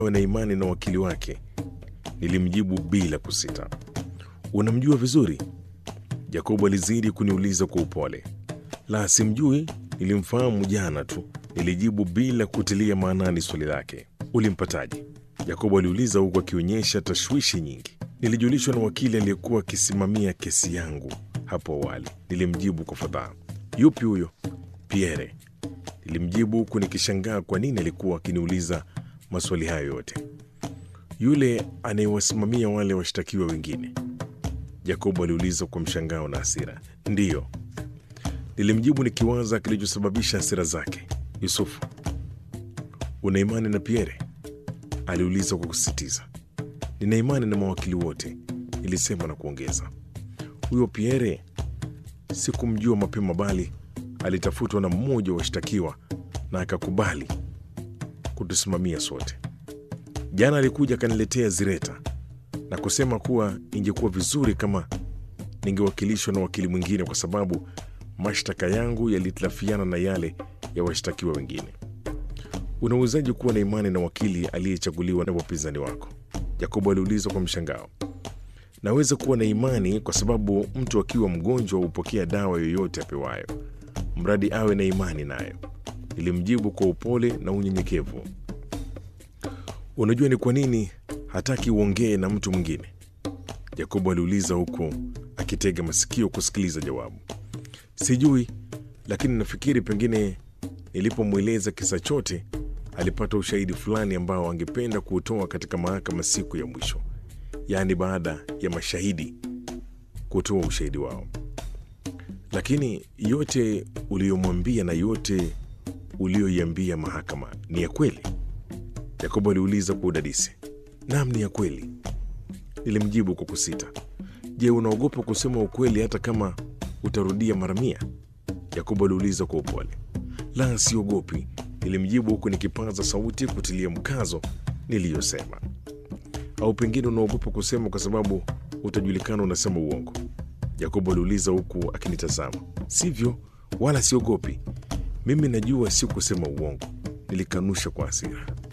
na imani na wakili wake. Nilimjibu bila kusita. Unamjua vizuri? Jacobo alizidi kuniuliza kwa upole. La, simjui, nilimfahamu jana tu, nilijibu bila kutilia maanani swali lake. Ulimpataje? Jacobo aliuliza huku akionyesha tashwishi nyingi. Nilijulishwa na wakili aliyekuwa akisimamia kesi yangu hapo awali, nilimjibu kwa fadhaa. Yupi huyo? Pierre, nilimjibu huku nikishangaa kwa nini alikuwa akiniuliza maswali hayo yote. Yule anayewasimamia wale washtakiwa wengine? Jacobo aliuliza kwa mshangao na hasira. Ndiyo, nilimjibu nikiwaza kilichosababisha hasira zake. Yusufu, una imani na Pierre? aliuliza kwa kusisitiza. Nina imani na mawakili wote, nilisema na kuongeza. Huyo Pierre sikumjua mapema, bali alitafutwa na mmoja wa washtakiwa na akakubali kutusimamia sote. Jana alikuja akaniletea zireta na kusema kuwa ingekuwa vizuri kama ningewakilishwa na wakili mwingine kwa sababu mashtaka yangu yalitilafiana na yale ya washtakiwa wengine. Unawezaji kuwa na imani na wakili aliyechaguliwa na wapinzani wako? Yakobo aliuliza kwa mshangao. Naweza kuwa na imani kwa sababu mtu akiwa mgonjwa hupokea dawa yoyote apewayo, mradi awe na imani nayo, nilimjibu kwa upole na unyenyekevu. Unajua ni kwa nini hataki uongee na mtu mwingine? Yakobo aliuliza huku akitega masikio kusikiliza jawabu. Sijui, lakini nafikiri pengine nilipomweleza kisa chote alipata ushahidi fulani ambao angependa kuutoa katika mahakama siku ya mwisho, yaani baada ya mashahidi kutoa ushahidi wao. Lakini yote uliyomwambia na yote uliyoiambia mahakama ni ya kweli? Yakobo aliuliza kwa udadisi. Naam, ni ya kweli, nilimjibu kwa kusita. Je, unaogopa kusema ukweli hata kama utarudia mara mia? Yakobo aliuliza kwa upole. La, siogopi, nilimjibu huku nikipaza sauti kutilia mkazo niliyosema. Au pengine unaogopa kusema kwa sababu utajulikana unasema uongo? Yakobo aliuliza huku akinitazama. Sivyo, wala siogopi. Mimi najua si kusema uongo, nilikanusha kwa hasira.